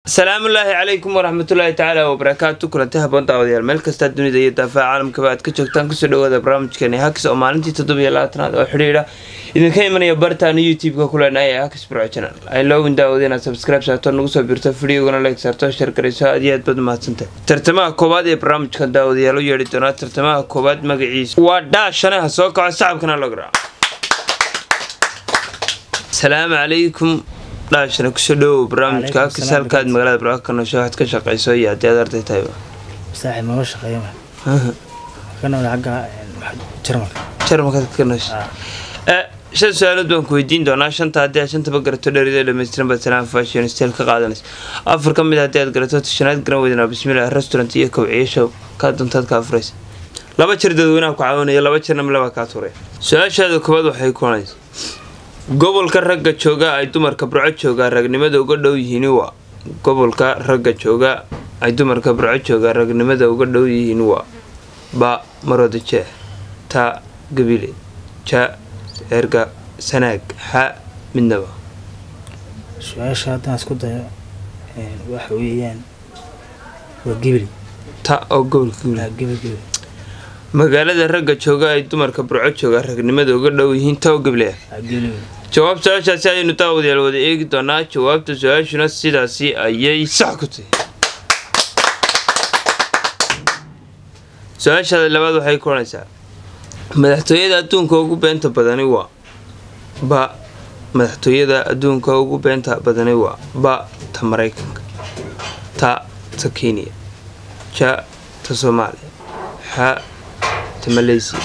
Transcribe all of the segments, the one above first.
asalaamullaahi calaykum waraxmatullaahi tacaala wabarakaatu kulanti haboon daawadayaal meel kastaa dunida iyo daafaha caalamkaba aad ka joogtaan kusoo dhawaada barnaamijkeeni hakis oo maalintii toddobiyo labaatanaad oo xidhiidha idinka imanaya bartaanu youtube-ka kuleenahay ee hakis burco channel ay loogin daawada inaad subscribe saarto nagu soo birto videogana like saarto share garayso aad iyo aad baad umahadsantahay tartamaha koowaad ee barnaamijkan daawadayaal u yeedhi doonaa tartamaha koowaad magaciisa waa dhaashane ha soo kaco sacabkana loo garaaco asalaamu calaykum dhaashana kusoo dhawow barnaamijka hakis halkaad magaalada burco ka noosho waxaad ka shaqayso iyo haddii aad arday tahayba saaxiib nooga shaqeeya ka nool xagga jarmalka jarmalkaad ka noosho shan su-aalood baan ku weydiin doonaa shanta haddii aad shantaba garato dheridee dhammaystiran baad salaam fashion style ka qaadanaysa afar ka mid haddii aad garato tashanaad garan weydana bismillah restaurant iyo kawciyeesha kaa dantaad ka afuraysa laba jir dadweynaha ku caawinaya laba jirna milaba kaa tuuraya su-aashaada koowaad waxay kulanaysa gobolka ragga jooga ay dumarka burco joogaa ragnimada uga dhow yihiin waa gobolka ragga jooga ay dumarka burco joogaa ragnimada uga dhow yihiin waa ba marooda jeex ta gabile ja erga sanaag xa midnaba su-aasha haddaan isku dayo waxa weeyaan waa gebeli ta oo gobolka gabile gebel gebel magaalada ragga jooga ay dumarka burco joogaa ragnimada uga dhow yihiin ta oo gabile ah gebel jawaab su-aashaasi ayaynu daawadayaal wada eegi doonaa jawaabta su-aashuna sidaasi ayay sax ku tahay su-aashaada labaad waxay kuranaysaa madaxtooyada adduunka ugu beenta badani waa ba madaxtooyada adduunka ugu beenta badani waa ba ta maraykanka ta ta kenya ja ta soomaaliya xa ta maleysiya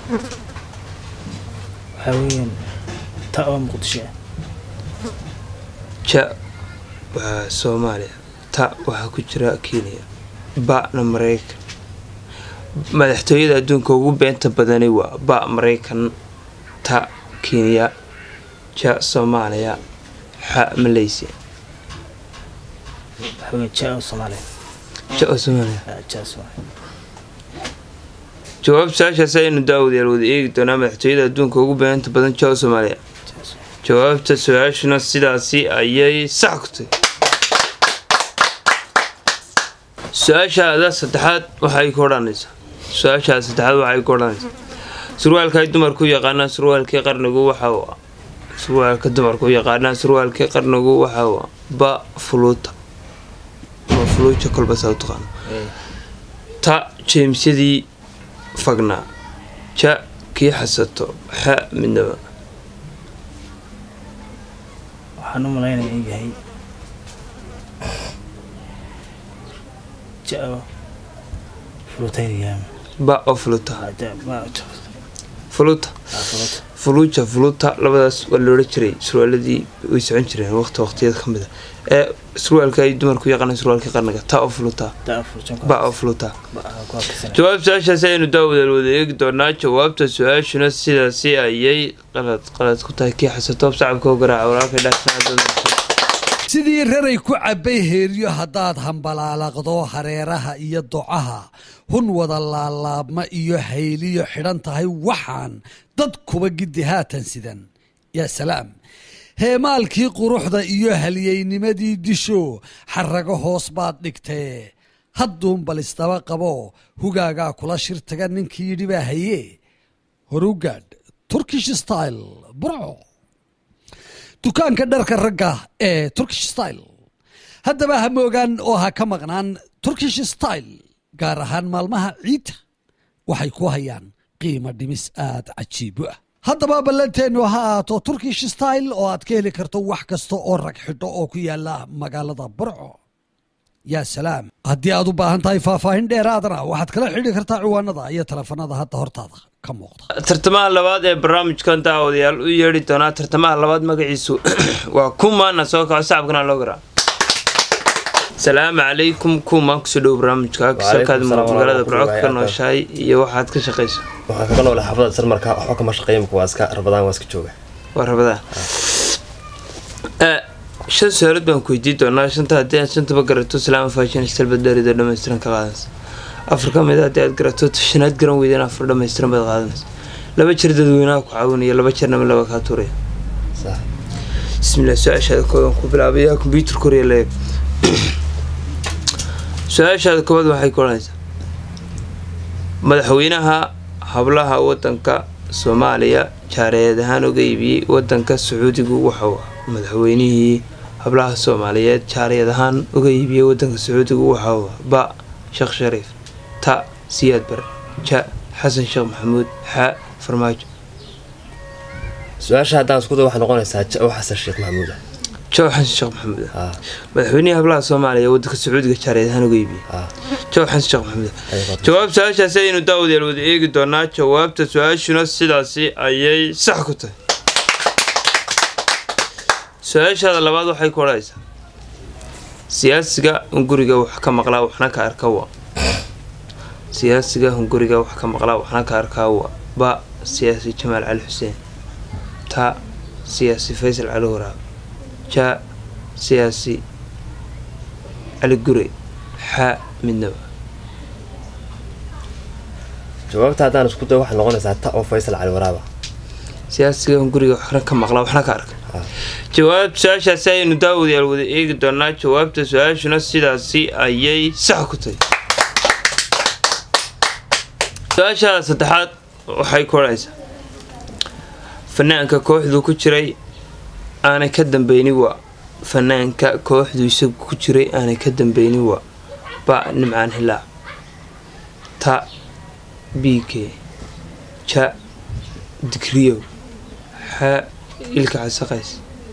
waxaa weeyaan ta oo muqdisho ah ja waa soomaaliya ta waxaa ku jira kenya ba-na maraykan madaxtooyada adduunka ugu beenta badani waa ba maraykan ta kenya ja soomaaliya xa maleysiya waxaa weeyaan ja oo soomaaliya ja oo soomaaliya Ah, ja soomaaliya jawaab su-aashaasi ayaynu daawadayaal wada eegi doonaa madaxtooyada adduunka ugu beenta badan ja oo soomaaliya ja soomaaliya jawaabta su-aashuna sidaasi ayay sax ku tahay su-aashaada saddexaad waxay ku odhanaysaa su-aashaada saddexaad waxay ku odhanaysaa surwaalka ay dumarku yaqaanaan surwaalkii qarnigu waxa uu ah surwaalka dumarku yaqaanaan surwaalkii qarnigu waxa uu ah ba fuluuta ma fuluuja kolba saa u taqaano Eh, ta jeemsyadii fagnaa ja kii xasato xa midnaba waxaan u malaynaya in yahay ja oo fulutaynayaama ba oo fuluta ma fuluta fulut fuluuja fuluuta labadaas waa loola jiray surwaaladii way socon jireen waqti waqtiyada ka mid a ee surwaalka ay dumarku yaqaanaan surwaalkii qarniga ta oo fuluta ta fulutan ba oo fuluta ku hakisana jawaab su-aashaasi ayaynu daawadaal wada eegi doonaa jawaabta su-aashuna sidaasi ayay qalad qalad ku tahay kii xasatoob sacabka u garaaca walaalkay dhaafsanaa sidii raray ku cabbay heeryo haddaad hambalaalaqdo hareeraha iyo docaha hun wada laalaabma iyo hayliyo xidhan tahay waxaan dad kuba giddi haatan sidan yaa salaam heemaalkii quruxda iyo halyeynimadii disho xarrago hoos baad dhigtee hadduun balistaba qabo hugaagaa kula shir taga ninkii yidhi baa haye horugaadh turkish style burco dukaanka dharka ragga ee turkish style haddaba ha moogaan oo ha ka maqnaan turkish style gaar ahaan maalmaha ciidda waxay ku hayaan qiimo dhimis aad cajiibo ah haddaba ballanteennu ha ahaato turkish style oo aad ka heli karto wax kasta oo rag xidho oo ku yaala magaalada burco yaa salaam haddii aad u baahan tahay faahfaahin dheeraadana waxaad kala xidhi kartaa ciwaanada iyo telefanada hadda hortaada ka muuqda tartamaha labaad ee barnaamijkan daawadayaal u yeedhi doonaa tartamaha labaad magaciisu waa kumaana soo kaco sacabkana loo garaa salaamu calaykum kumaan kusoo dhow barnaamijka halkaad salaam magaalada warahmatullahi burco ka wabarakatuh. nooshahay iyo waxaad ka shaqayso waxaan kaga noolay xaafadda sarmarka waxba kama shaqeeya imika waa iska rabadaan waa iska jooga waa rabadaan shan su-aalood baan ku weydiin doonaa shanta haddii aad shantaba garato salaama fashion stalbadheerida dhammaystiran ka qaadanaysa afar ka mid a haddii aad garato shanaad garan weydaan afar dhammaystiran baad qaadanaysa laba jir dadweynaha ku caawinaya laba jirna mid laba kaa tuuraya sax bismillah su-aashaada kooban ku bilaabaya combyuter korea leeg su-aashaada koowaad waxay ku odhanaysaa madaxweynaha hablaha wadanka soomaaliya jaareed ahaan uga iibiyey wadanka sacuudigu waxau ah madaxweynihii hablaha soomaaliyeed jaariyad ahaan uga iibiyey wadanka sacuudigu waxau ah ba sheekh shariif ta siyaad bare ja xasan sheekh maxamuud xa farmaajo su-aasha haddaan isku day waxay noqonaysaa ja xasan sheekh maxamuud ah jaw xasan sheekh maxamuud ah Ah, madaxweynihii hablaha soomaaliya ee wadanka sacuudiga jaareed ahaan uga iibiyey ah, jaw xasan sheekh maxamuud ah ayay qabtaa. jawaab su-aashaasi ayaynu daawadayaal wada eegi doonaa jawaabta su-aashuna sidaasi ayay sax ku tahay su-aashaada labaad waxay ku odhanaysaa siyaasiga hunguriga wax ka maqlaa waxna ka arka wa siyaasiga hunguriga wax ka maqlaa waxna ka arkaa wa ba siyaasi jamaal cali xuseen ta siyaasi faysal cali waraab ja siyaasi cali gure xa midnaba jawaabta haddaan isku day waxay noqonaysaa ta oo faysal cali waraaba siyaasiga hunguriga waxna ka maqla waxna ka arka Ah. jawaab su-aashaasi ayaynu daawadayaal wada eegi doonaa jawaabta su-aashuna sidaasi ayay sax ku tahay su-aashaada saddexaad waxay ku odhanaysaa fanaanka kooxdu ku jiray aanay ka dambeynin waa fanaanka kooxdu isagu ku jiray aanay ka dambeynin waa ba nimcaan hilaac ta b k ja digriyow xa ilka casaqays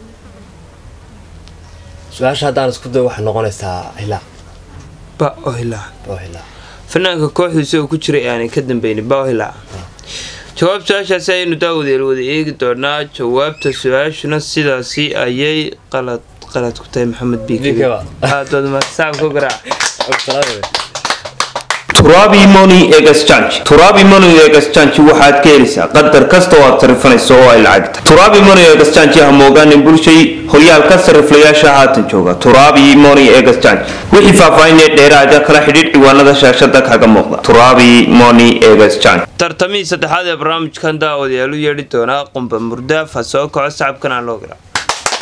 su-aasha haddaan isku day waxay noqonaysaa hilaa ba oo hilaac oo hilaa fanaanka kooxdu isagoo ku jiray aanay ka dambeynin ba oo hilaaca jawaab su-aashaasi ayaynu daawadeel wada eegi doonaa jawaabta su-aashuna sidaasi ayay qalad qalad ku tahay maxamed BK biike ba. aadad masaab ku garaac Salaam. turabi money exchange turabi money exchange waxaad ka helaysaa qadar kasta oo aad sarifanayso oo ay lacag tahay turabi money exchange ha moogaanin bulshay horyaalka sariflayaasha haatan jooga turabi money exchange wixii faahfaahinee dheeraada kala xidhiidh ciwaanada shaashada kaga muuqda turabi money exchange tartamihii saddexaad ee barnaamijkan daawadayaal u yeedhi doonaa qumba murdaaf ha soo kaco sacabkan aan loo garaa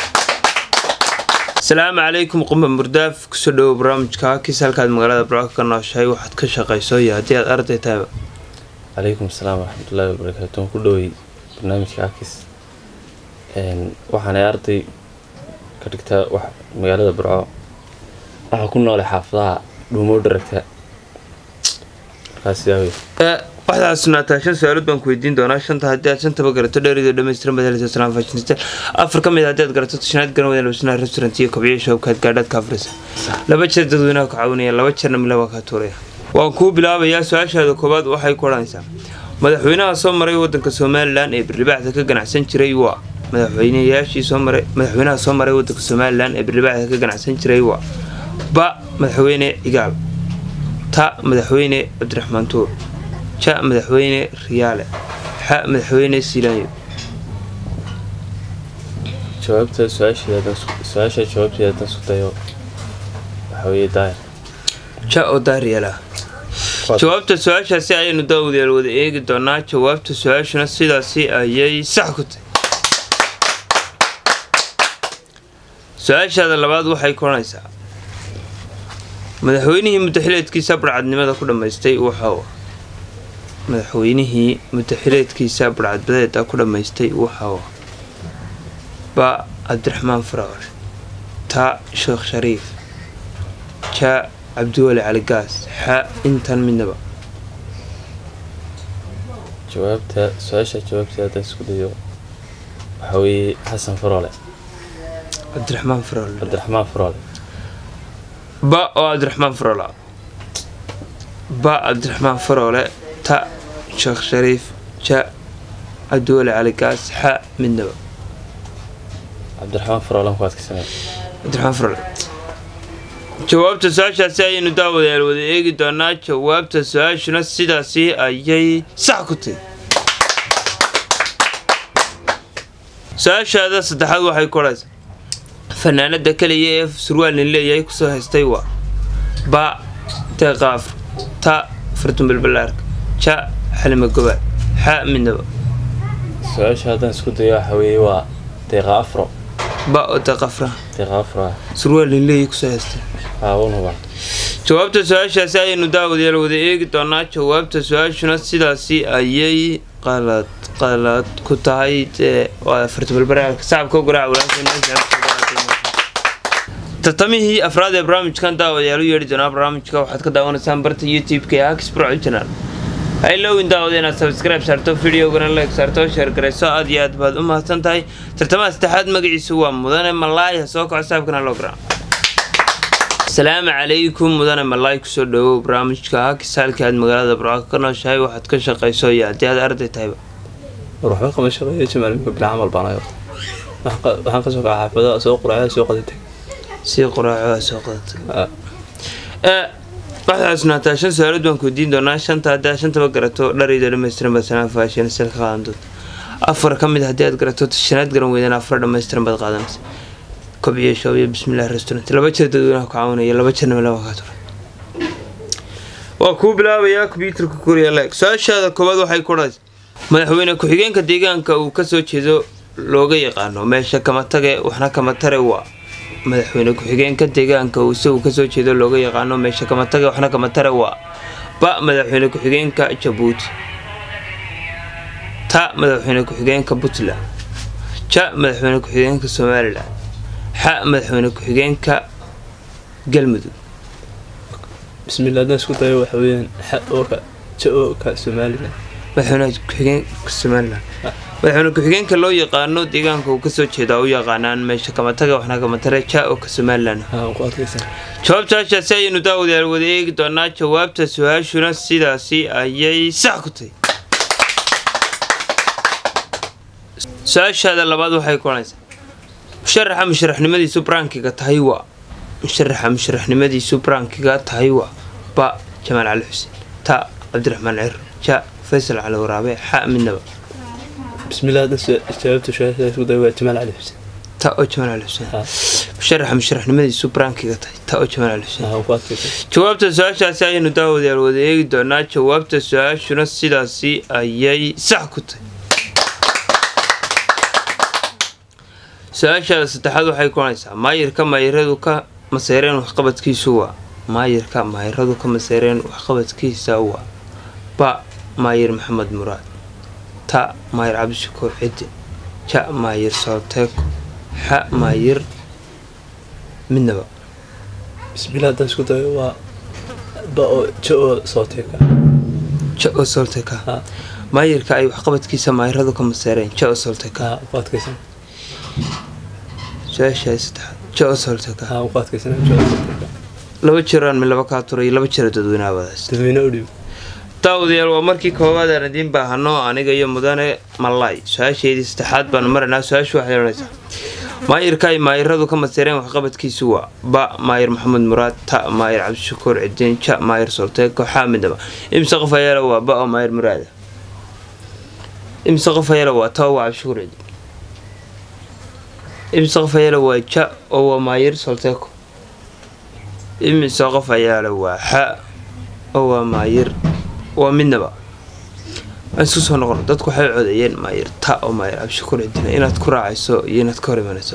asalaamu calaykum qumba murdaaf kusoo dhawow barnaamijka kiis halkaad magaalada barco ka nooshahay waxaad ka shaqayso iyo haddii aad arday tahayba calaykum asalaam waraxmatullaahi wabarakaatu waan ku dhowey barnaamijka akis Een, waxaanay arday ka dhigtaa wax magaalada burco waxaa ku noolay xaafadaha dhuumow dharagta markaas sidaa wey Ee, waxaad xasuunaataa shan su-aalood baan ku weydiin doonaa shanta haddii aad shantaba garato dheerido dhammaystiran baad helaysaa salaam fashinistan afar ka mid ah haddii aad garato tashanaad garan wada labsanaha restaurant iyo kobciyo showkaad gaadhaad ka afrisa laba jeer dadweynaha ku caawinaya laba jeerna mila waa kaa tuuraya waan kuu bilaabayaa su-aashaada koowaad waxay ku odhanaysaa madaxweynaha soo maray wadanka somalilan ee birlibaaxda ka ganacsan jiray waa madaxweynayaashii soo maray madaxweynaha soo maray wadanka somalilan ee birlibaaxda ka ganacsan jiray waa ba madaxweyne cigaal ta madaxweyne cabdiraxmaan tuur ja madaxweyne riyaale xa madaxweyne silaanyo jawaabta su-aasheeda haddaan isku- su-aasha jawaabteeda haddaan isku dayo waxaa weeye daayar ja oo daariyala jawaabta su-aashaasi ayaynu daawadayaal wada eegi doonaa jawaabta su-aashuna sidaasi ayay sax ku tahay su-aashaada labaad waxay ku odhanaysaa madaxweynihii mudaxileedkiisa barcadnimada ku dhammaystay waxa uu madaxweynihii mudaxileedkiisa barcadbadeeda ku dhammaystay waxa uu ba cabdiraxmaan faraawar ta sheekh shariif ja cabdiwali cali gaas xa intan midnaba jawaabta su-aasha jawaabteeda haddaan isku dayo waxaa weeye xasan faroole cabdiraxmaan farool cabdiraxmaan faroole ba oo cabdiraxmaan farool ah ba cabdiraxmaan faroole ta sheekh shariif ja cabdiwali cali gaas xa midnaba cabdiraxmaan faroole ku adkaysanaya cabdiraxmaan faroole jawaabta su-aashaasi ayaynu daawadayaal wada eegi doonaa jawaabta su-aashuna sidaasi ayay sax ku tahay su-aashaada saddexaad waxay ku odhaysaa fanaanada kaliya ee surwaalnin leeyahay kusoo haystay waa ba deeqaaf ta fartun balbalaarka ja xalima gobaad xa midnaba su-aasha haddaan isku dayo waxaa weeye waa deeqa afro ba oo deqafra deeqaafra surwaal linleeyi kusoo heystay aawanuba jawaabta su-aashaasi ayaynu daawadayaal wada eegi doonaa jawaabta su-aashuna sidaasi ayay qalad qalad ku tahay dee waa fartabalbaraalka sacabka garaac tartamihii afraad ee barnaamijkan daawadayaal u yeedhi doonaa barnaamijka waxaad ka daawanaysaan barta youtube-ka ee hakis pro channel ha ilowin daawada inaad subscribe saarto videogana like saarto sheer garayso aad iyo aad baad u mahadsan tahay tartamaha saddexaad magaciisu waa mudane malaay ha soo kaco saabkana loo garaa asalaamu calaykum mudane malaay kusoo dhawow barnaamijka hakis halkii aad magaalada burco ka nooshahay waxaad ka shaqayso iyo haddii aad arday tahayba war waxba kama shaqeeyo jamaalka bila camal baan ayo waxaan kasoo kaca xaafadaha soo quraacada soo qadatay sii qoraacoa soo qadatay waxaad xusnaataa shan su-aalood baan kuweydiin doonaa shanta haddii aad shantaba garato dharayda dhammaystiran baad sanaan faasheen sel ka qaadan doonta afar ka mid haddii aad garato shanaad garan weydana afar dhammaystiran baad qaadanaysa kobciyo shoobiyo bismillahi restaurant laba jeer dadweynaha ku caawinaya laba jeerna laba kaa turay waa kuu bilaabayaa kombyuutarka kuriya leeg su-aashaada koowaad waxay ku dhahaysa madaxweyne ku-xigeenka deegaanka uu kasoo jeedo looga yaqaano meesha kama tage waxna kama tare waa madaxweyne ku-xigeenka deegaanka uu isagu kasoo jeedo looga yaqaano meesha kama tage waxna kama tare waa ba madaxweyne ku-xigeenka jabuuti ta madaxweyne ku-xigeenka puntland ja madaxweyne ku-xigeenka somalilan xa madaxweyne ku-xigeenka galmudug bismillah haddaan isku dayo waxa weeyaan xa ooka ja ooka somalilan madaxweyne ku-xigeenka somalilan madaxweyne ku-xigeenka loo yaqaano deegaanka uu kasoo jeedaa u yaqaanaan meesha kamataga waxna kamatare ja oo ka somalilan haa ku adkaysan jawaabta hashaasi ayaynu daawadayaal wada eegi doonaa jawaabta su-aashuna sidaasi ayay sax ku tahay su-aashaada labaad waxay kulanaysaa musharaxa musharaxnimadiisu brankiga tahay waa musharaxa musharaxnimadiisu brankiga tahay waa ba jamaal cali xuseen ta cabdiraxmaan ciro ja faysal cali waraabe xa midnaba bismillah haddaan su- jawaabta su-aasha isku dayo waa jamaal cali xuseen ta oo jamaal cali xuseen haa musharaxa musharaxnimadiisu brankiga tahay ta oo jamaal cali xuseen haa ku adkaysan jawaabta su-aashaasi ayaynu daawadayaal wada eegi doonaa jawaabta su-aashuna sidaasi ayay sax ku tahay su-aashaada saddexaad waxay kulanaysaa maayirka maayiradu ka maseereen waxqabadkiisu waa maayirka maayiradu ka maseereen waxqabadkiisa waa ba maayir maxamed muraad ta maayir cabdishakuur ciddi ja maayir sooteeko xa maayir midnaba bismillah haddaan isku dayo waa ba oo ja oo sooteeka ja oo solteka haa maayirka ay waxqabadkiisa maayiradu ka maseereen ja oo solteka haa ku adkaysan su-aashaay saddexaad ja oo solteka haa ku adkaysan ja oo sooteeka laba jiraan mi laba kaa turay laba jira dadweynaha wadaas dadweyne u dhiib daawadayaal waa markii koowaad aan idiin baahano aniga iyo mudane malay su-aasheedii saddexaad baanu maranaa su-aashu waxay odhanaysaa maayirka ay maayiradu ka maseereen waxqabadkiisu waa ba maayir maxamed muraad ta maayir cabdishakuur cidiin ja maayir solteeko xaa midnaba imse qof ayaala waa ba oo maayir muraada imse qof ayaala waa ta oo waa cabdishakuur cidiin imse qof ayaala waa ja oo waa maayir solteeko imise qof ayaala waa xa oo waa maayir waa midnaba aan isku soo noqono dadku waxay codeeyeen maayir ta oo maayir cabdishakuur cidina inaad ku raacayso iyo inaad ka hor imanayso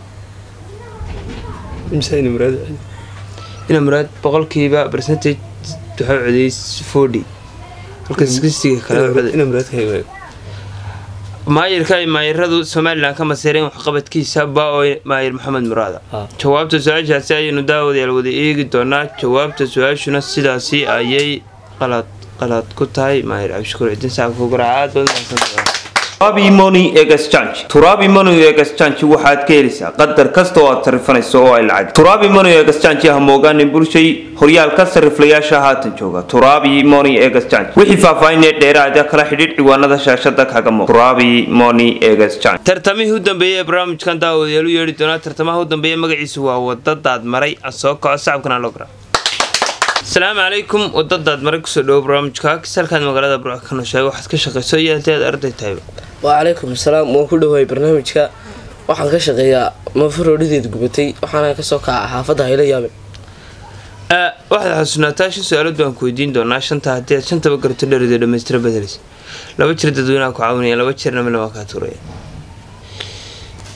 imsayni muraad ina muraad boqolkiiba percentage waxay codeeyey forty halka sigistiga kale coday ina muraad ka hegaayo maayirka ay maayiradu somalilan ka maseereen waxqabadkiisa ba oo maayir maxamed muraada haa jawaabta su-aashaasi ayaynu daawadayaal wada eegi doonaa jawaabta su-aashuna sidaasi ayay qalad qalad ku tahay maayir cabdishakuur cidin saabka garaaca aad baad mahadsantahay turabi money exchange turabi money exchange waxaad ka helaysaa qadar kasta oo aad tarifanayso oo ay lacag turabi money exchange ha moogaanin bulshay horyaalka sariflayaasha haatan jooga turabi money exchange wixii faahfaahinee dheeraada kala xidhiidh ciwaanada shaashada kaga muuq turabi money exchange tartamihii u dambeeyey ee barnaamijkan daawadayaal u yeedhi doonaa tartamaha u dambeeya magaciisu waa wadadaad maray aan soo kaco sacabkana loo garaa asalaamu calaykum wadadaad maray kusoo dhawo barnaamijka kisalkaad magaalada burco ka nooshahay waxaad ka shaqayso iyo haddii aad arday tahayba wacalaykum asalaam waan ku dhawahay barnaamijka waxaan ka shaqeeyaa mafaroodhideed gubatay waxaana kasoo kaca xaafadda hayla yaabe Aa, waxaad xasuusnaataa shan su-aalood baan ku weydiin doonaa shanta haddii aad shantaba garato dheridoo dhammaystira bedelaysa laba jir dadweynaha ku caawinaya laba jirna milama kaa tuuraya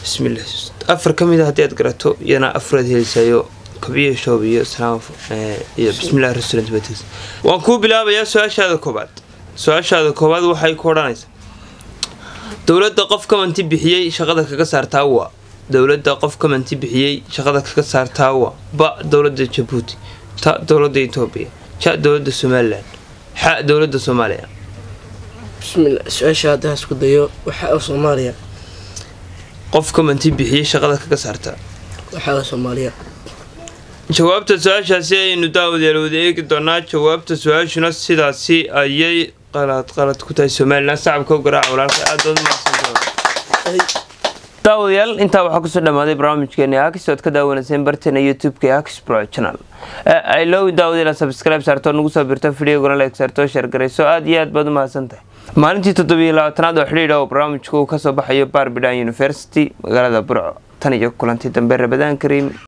bismillah afar ka mid a haddii aad garato iyana afraad helisayo kabciyo shoob iyo salaam eh, iyo bismillah restaurant batis waan kuu bilaabayaa su-aashaada koobaad su-aashaada koobaad waxay ku odhanaysaa dowladda qof kamanti bixiyey shaqada kaga saartaa waa dowladda qof kamanti bixiyey shaqada kaga saartaa waa ba dowladda jabuuti ta dowladda etoobiya ja dowladda somalilan xa dowladda soomaaliya bismillah su-aasha haddaan isku dayo waxaa soomaaliya qof kamanti bixiyey shaqada kaga saartaa waxaa soomaaliya jawaabta su-aashaasi ayaynu daawadayaal wada eegi doonaa jawaabta su-aashuna sidaasi ayay qalad qalad ku tahay somalilan sacabka u garaaca walaalka aad baad umahadsantahay daawadayaal intaa waxaa kusoo dhamaaday barnaamijkeeni akis ood ka daawanayseen barteena youtube-ka ee akis pro channel i love daawadayaal subscribe saarto nagu soo birto videogana like saarto share garayso aad iyo aad baad u mahadsantahay maalintii toddobiyo labaatanaad oo xidhiidha oo barnaamijku uu kasoo baxayo barbidan university magaalada burco tan iyo kulantii dambe rabadaan kariim